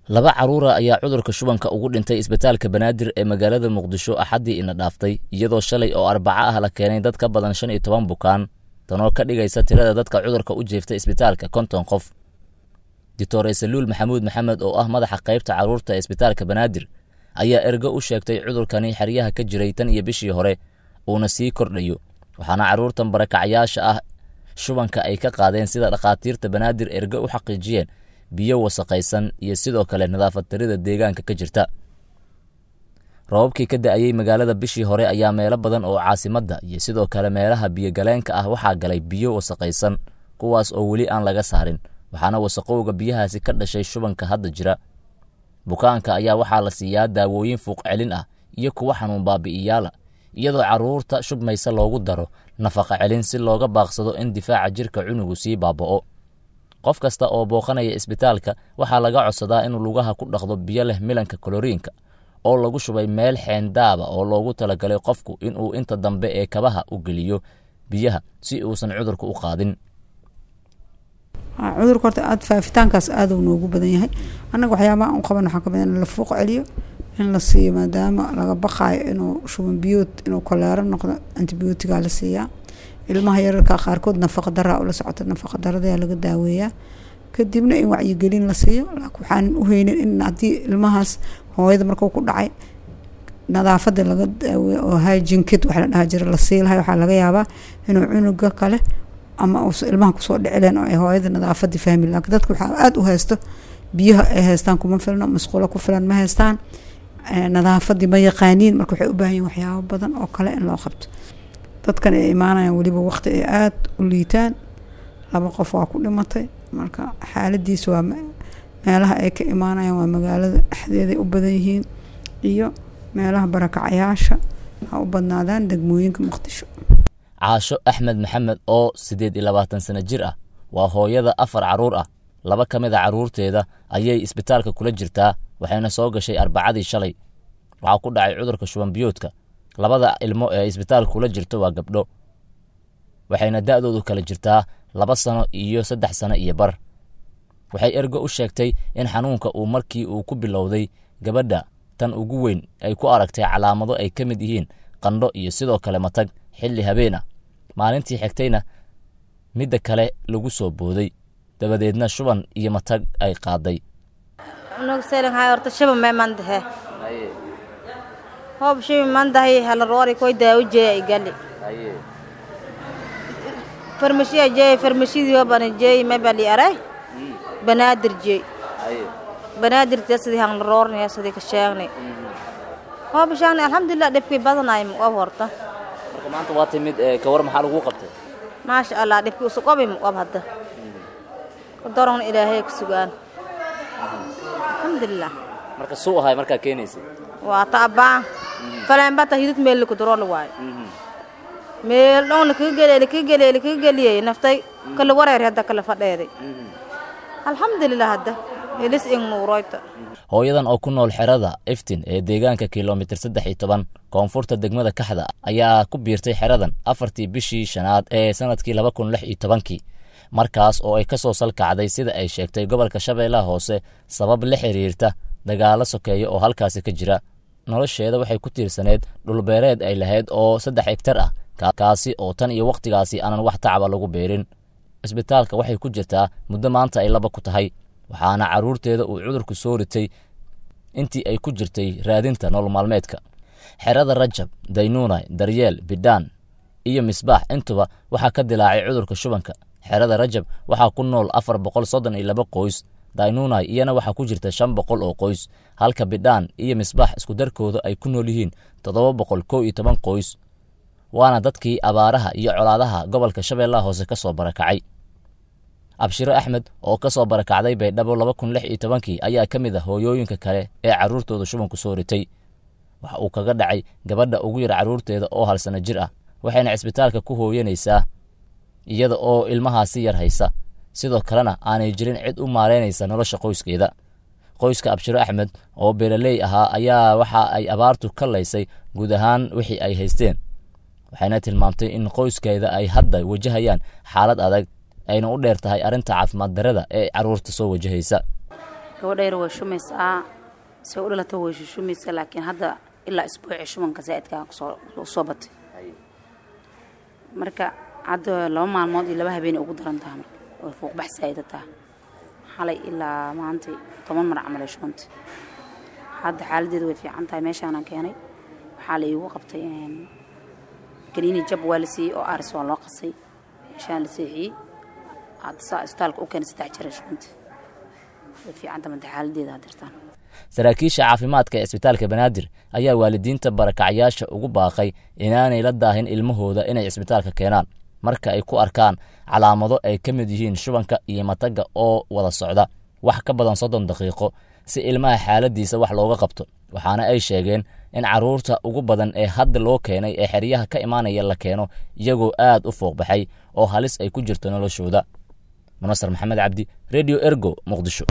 laba caruura ayaa cudurka shubanka ugu dhintay isbitaalka banaadir ee magaalada muqdisho axaddii ina dhaaftay iyadoo shalay oo arbaco ah la keenay dad ka badan shan iyo toban bukaan tanoo ka dhigaysa tirada dadka cudurka u jeeftay isbitaalka konton qof doctor saluul maxamuud maxamed oo ah madaxa qaybta carruurta ee isbitaalka banaadir ayaa ergo u sheegtay cudurkani xeryaha ka jiray tan iyo bishii hore uuna sii kordhayo waxaana carruurtan barakacyaasha ah shubanka ay ka qaadeen sida dhakhaatiirta banaadir ergo u xaqiijiyeen biyo wasaqaysan iyo sidoo kale nadaafad tarida deegaanka ka jirta robabkii ka da'ayey magaalada bishii hore ayaa meelo badan oo caasimadda iyo sidoo kale meelaha biyogaleenka ah waxaa galay biyo wasaqaysan kuwaas oo weli aan laga saarin waxaana wasaqowga biyahaasi ka dhashay shubanka hadda jira bukaanka ayaa waxaa la siiyaa daawooyin fuuq celin ah iyo kuwa xanuun baabi'iyaala iyadoo carruurta shubmaysa loogu daro nafaqa celin si looga baaqsado in difaaca jirka cunugu sii baaba'o qof kasta oo booqanaya isbitaalka waxaa laga codsadaa inuu lugaha ku dhaqdo biyo leh milanka koloriinka oo lagu shubay meel xeendaaba oo loogu talagalay qofku inuu inta dambe ee kabaha u geliyo biyaha si uusan cudurka u qaadin cudurka horta aada faafitaankaas aada uu noogu badan yahay annaga waxyaabaha u qaban waxaa kamid in la fuuq celiyo in la siiyo maadaama laga baqaayo inuu shuban biyood inuu koleero noqdo antibiyootigaa la siiyaa ilmaha yararka qaarkood nafaqa daraa ula socota nafaqa daradayaa laga daaweeyaa kadibna in wacyigelin la siiyo laakiin waxaan u heynin in haddii ilmahaas hooyada markuu ku dhacay nadaafada laga daaweeyo oo hygiene kit waxa la dhaha jira la sii lahay waxaa laga yaabaa inuu cunuga kale ama uusa ilmaha kusoo dhicileen oo ay hooyada nadaafadii fahmi laakiin dadka waxaa aada u haysto biyaha ay haystaan kuma filno masquulo ku filan ma haystaan nadaafadii ma yaqaaniin marka waxay u baahan yihin waxyaabo badan oo kale in loo qabto dadkan ay imaanayaan weliba waqti ay aada u liitaan laba qof waa ku dhimatay marka xaaladiisa waa meelaha ay ka imaanayaan waa magaalada dhexdeeday u badan yihiin iyo meelaha barakacayaasha ha u badnaadaan degmooyinka muqdisho caasho axmed maxamed oo siddeed iyo labaatan sano jir ah waa hooyada afar carruur ah laba ka mid a carruurteeda ayay isbitaalka kula jirtaa waxayna soo gashay arbacadii shalay waxaa ku dhacay cudurka shubanbiyoodka labada ilmo ee isbitaalka kula jirto waa gabdho waxayna da'doodu kala jirtaa laba sano iyo saddex sano iyo bar waxay ergo u sheegtay in xanuunka uu markii uu ku bilowday gabadha tan ugu weyn ay ku aragtay calaamado ay ka mid yihiin qandho iyo sidoo kale matag xilli habeen ah maalintii xigtayna midda kale lagu soo booday dabadeedna shuban iyo matag ay qaaday horta shaba may mandahe hoob shabi mandahay hala roori koy daawo jeeya igali farmashiya jeey farmashidii hobana jeey may bali aray banaadir jeey banaadir te sidii han la roornaya sidii ka sheegnay hoob sheegnay alxamdulilah dhibkii badanay muqab horta marka maanta waa timid kawar maxaa lagu qabtay maasha allah dhibkii usu qabi muqab hadda daron ilaahay ka sugaan alxamdulilah marka suu ahay markaa keenaysay waa taabaan faleenbata hidid meel laku darool waayo meel dhown lakaga geliye lakaga geliye lakaga geliyey naftay kala wareer hadda kala fadheeday alxamdulilah hadda helis ing nuuroyta hooyadan oo ku nool xerada iftin ee deegaanka kilomitir saddex iyo toban koonfurta degmada kaxda ayaa ku biirtay xeradan afartii bishii shanaad ee sanadkii laba kun lix iyo tobankii markaas oo ay ka soo salkacday sida ay sheegtay gobolka shabeellaha hoose sabab la xiriirta dagaalo sokeeya oo halkaasi ka jira nolosheeda waxay ku tiirsaneed dhulbeereed ay lahayd oo saddex hegtar ah kaasi oo tan iyo wakhtigaasi aanan wax tacaba lagu beerin isbitaalka waxay ku jirtaa muddo maanta ay laba ku tahay waxaana carruurteeda uu cudurku soo ritay intii ay ku jirtay raadinta nolol maalmeedka xerada rajab daynuunay daryeel bidhaan iyo misbaax intuba waxaa ka dilaacay cudurka shubanka xerada rajab waxaa ku nool afar boqol soddon iyo laba qoys daynunai iyana waxaa ku jirta shan boqol oo qoys halka bidhaan iyo misbaax iskudarkooda ay ku nool yihiin toddoba boqol kow iyo toban qoys waana dadkii abaaraha iyo colaadaha gobolka shabeellaha hoose ka soo barakacay abshiro axmed oo ka soo barakacday baydhabo laba kun lix iyo tobankii ayaa ka mid ah hooyooyinka kale ee carruurtooda shubanku soo ritay waxa uu kaga dhacay gabadha ugu yar carruurteeda oo hal sano jir ah waxayna cisbitaalka ku hooyanaysaa iyada oo ilmahaasi yar haysa sidoo kalena aanay jirin cid u maaraynaysa nolosha qoyskeeda qoyska abshiro axmed oo beeraley ahaa ayaa waxa ay abaartu ka laysay guud ahaan wixii ay haysteen waxayna tilmaamtay in qoyskeeda ay hadda wajahayaan xaalad adag ayna u dheer tahay arrinta caafimaad darada ee carruurta soo wajahaysa gabadha yar way shumaysaa se u dhalata way shushumaysaa laakiin hadda ilaa isbuuci shubanka zaa'idkaa kusoo batay marka hadda laba maalmood iyo laba habeenay ugu daran taha marka way fuuqbax saa'ida taha xalay ilaa maantay toban mar camal ay shubantay hadda xaaladeedu way fiican tahay meeshaanaan keenay waxaa la iigu qabtay kaniini jab waa la siiyey oo aris waa loo qasay meeshaan la seexiyey hadda saa isbitaalka u keenay saddex jeer ay shubantay way fiican tahay manta xaaladeeda hadirtaan saraakiisha caafimaadka ee isbitaalka banaadir ayaa waalidiinta barakacyaasha ugu baaqay inaanay la daahin ilmahooda inay isbitaalka keenaan marka ay ku arkaan calaamado ay ka mid yihiin shubanka iyo mataga oo wada socda wax ka badan soddon daqiiqo si ilmaha xaaladiisa wax looga qabto waxaana ay sheegeen in carruurta ugu badan ee hadda loo keenay ee xeryaha ka imaanaya la keeno iyagoo aad u fooqbaxay oo halis ay ku jirto noloshooda munasar maxamed cabdi redio ergo muqdisho